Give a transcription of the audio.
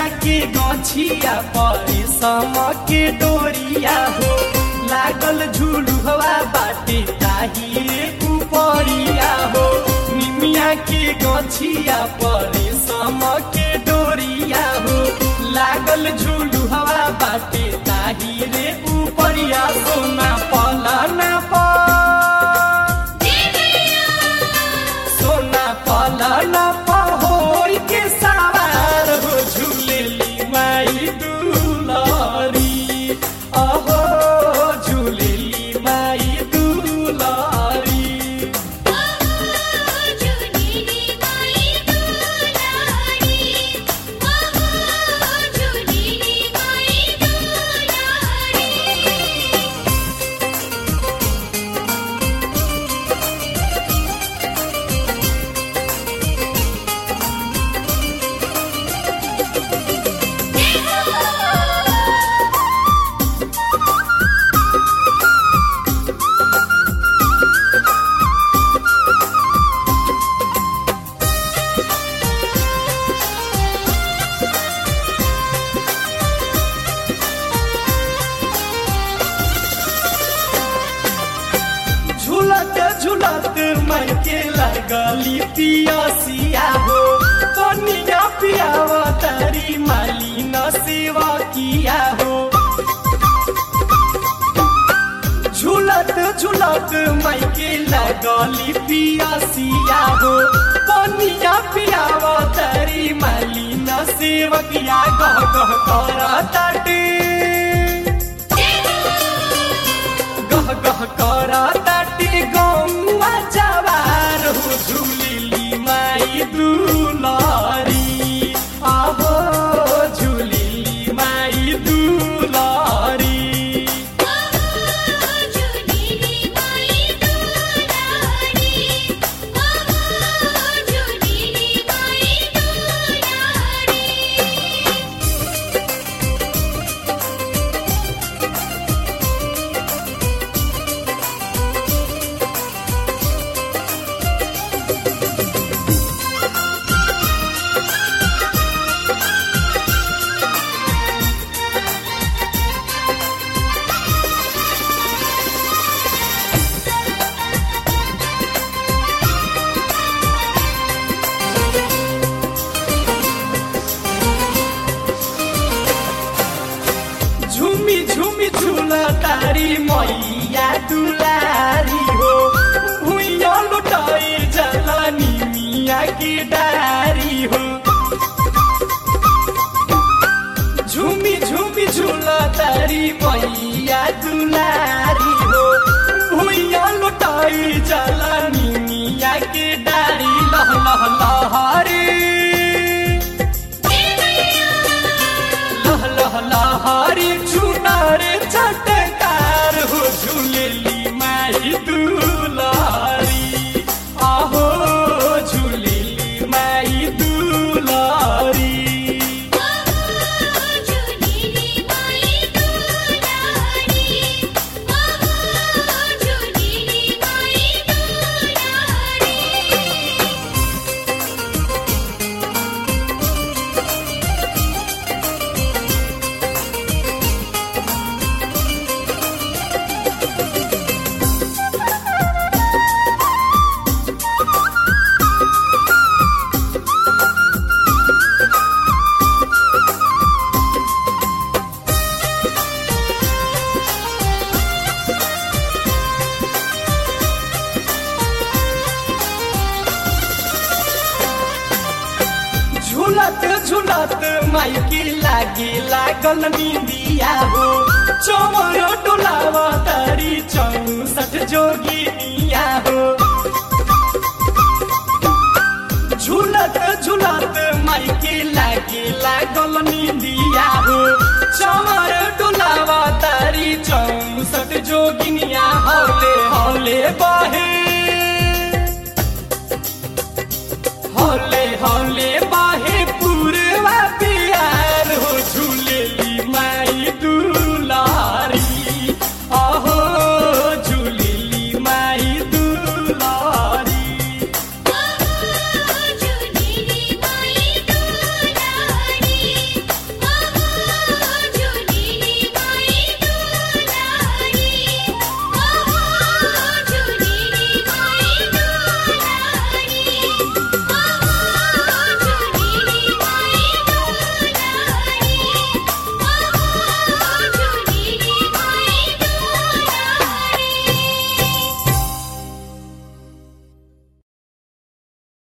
के गछिया परे सम के डोरिया हो लागल झुलुहवा बाटे ताही रे उपरिया हो निमिया के गछिया परे सम के डोरिया हो लागल झुलुहवा बाटे ताही रे उपरिया सोना पलना पर सोना पलना पहोर के सवार हो झूलेली माई दुलारी अहो झूलेली माई दुलारी झुलेली माई दुलारी झुलेली माई दुलारी झूलत झूलत मन के लगली पियासिया हो कनिया पियावा तारी माली न सेवा किया हो झूलत झूलत मई के लगली पियासिया हो कनिया पियावा तारी माली न सेवकिया गह गह करा ताटे गह गह करा ताटे गौवा जवार हो झूलिली माई दुलारी आहो झूलिली माई दुलारी झुलेली माई दुलारी झुलेली माई दुलारी झुमी झुमी झूला तारी मैया दुलारी हो भुइया लुटाई जलानी मिया की डारी हो झुमी झुमी झूला तारी मैया दुलारी हो भुइया लुटाई जलानी मिया की डारी लह लह लहरी लह लह लहरी चुनार चटकार हो झूलेली माई दुलारी आहो झूलेली माई दुलारी झुलेली माई दुलारी झुलेली माई दुलारी झूलत झूलत माइकी लागी लागल निंदिया हो चौर डोलावा तारी चौसठ जोगिनिया हो झूलत झूलत माइकी लागी लागल निंदिया हो चौर